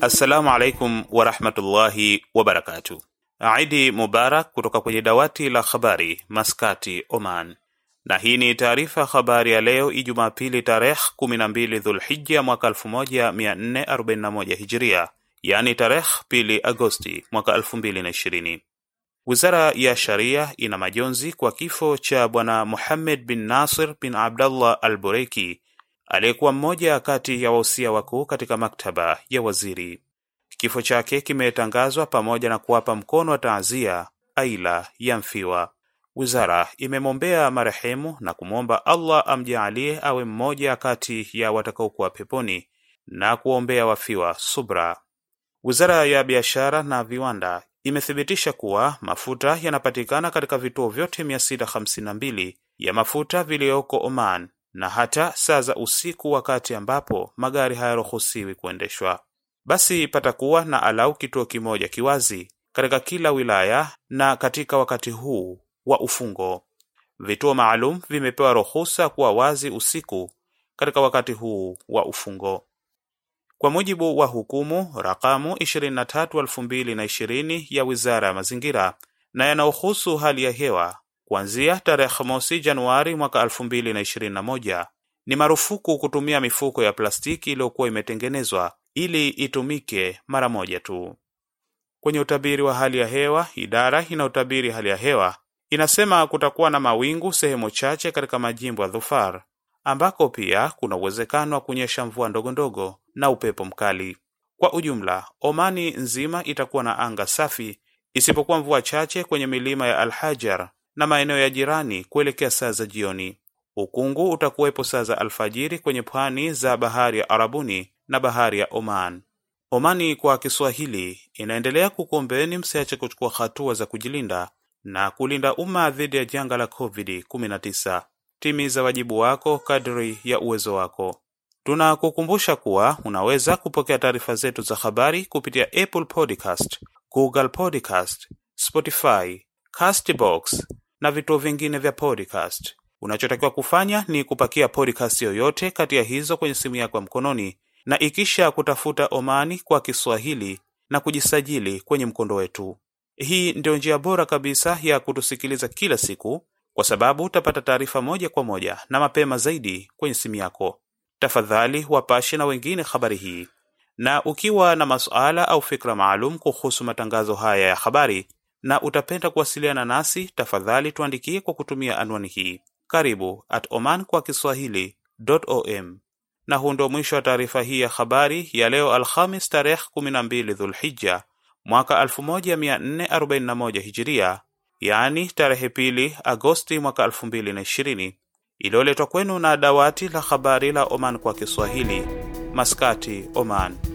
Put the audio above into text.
Assalamu alaikum warahmatullahi wabarakatu. Idi Mubarak kutoka kwenye dawati la habari Maskati, Oman, na hii ni taarifa habari ya leo Ijumaa pili tarehe 12 Dhulhija mwaka 1441 Hijria, yaani tarehe pili Agosti mwaka 2020. Wizara ya Sharia ina majonzi kwa kifo cha Bwana Muhammad bin Nasir bin Abdallah al Bureiki aliyekuwa mmoja kati ya wahusia wakuu katika maktaba ya waziri. Kifo chake kimetangazwa pamoja na kuwapa mkono wa taazia aila ya mfiwa. Wizara imemwombea marehemu na kumwomba Allah amjaalie awe mmoja kati ya watakaokuwa peponi na kuombea wafiwa subra. Wizara ya Biashara na Viwanda imethibitisha kuwa mafuta yanapatikana katika vituo vyote 652 ya mafuta viliyoko Oman na hata saa za usiku wakati ambapo magari hayaruhusiwi kuendeshwa. Basi patakuwa na alau kituo kimoja kiwazi katika kila wilaya na katika wakati huu wa ufungo. Vituo maalum vimepewa ruhusa kuwa wazi usiku katika wakati huu wa ufungo. Kwa mujibu wa hukumu rakamu 23/2020 ya Wizara ya Mazingira na yanayohusu hali ya hewa kuanzia tarehe mosi Januari mwaka 2021, ni marufuku kutumia mifuko ya plastiki iliyokuwa imetengenezwa ili itumike mara moja tu. Kwenye utabiri wa hali ya hewa, idara inayotabiri hali ya hewa inasema kutakuwa na mawingu sehemu chache katika majimbo ya Dhufar ambako pia kuna uwezekano wa kunyesha mvua ndogondogo na upepo mkali. Kwa ujumla, Omani nzima itakuwa na anga safi isipokuwa mvua chache kwenye milima ya Al-Hajar na maeneo ya jirani kuelekea saa za jioni. Ukungu utakuwepo saa za alfajiri kwenye pwani za bahari ya Arabuni na bahari ya Oman. Omani kwa Kiswahili inaendelea kukuombeni msiache kuchukua hatua za kujilinda na kulinda umma dhidi ya janga la COVID-19. Timiza wajibu wako kadri ya uwezo wako. Tunakukumbusha kuwa unaweza kupokea taarifa zetu za habari kupitia Apple Podcast, Google Podcast, Spotify, Castbox na vituo vingine vya podcast. Unachotakiwa kufanya ni kupakia podcast yoyote kati ya hizo kwenye simu yako ya mkononi na ikisha kutafuta Omani kwa Kiswahili na kujisajili kwenye mkondo wetu. Hii ndio njia bora kabisa ya kutusikiliza kila siku, kwa sababu utapata taarifa moja kwa moja na mapema zaidi kwenye simu yako. Tafadhali wapashe na wengine habari hii, na ukiwa na masuala au fikra maalum kuhusu matangazo haya ya habari na utapenda kuwasiliana nasi, tafadhali tuandikie kwa kutumia anwani hii karibu at oman kwa kiswahili.om. Na huu ndio mwisho wa taarifa hii ya habari ya leo Alhamis tarehe 12 Dhulhijja mwaka 1441 Hijiria, yaani tarehe pili Agosti mwaka 2020, iliyoletwa kwenu na dawati la habari la Oman kwa Kiswahili, Maskati, Oman.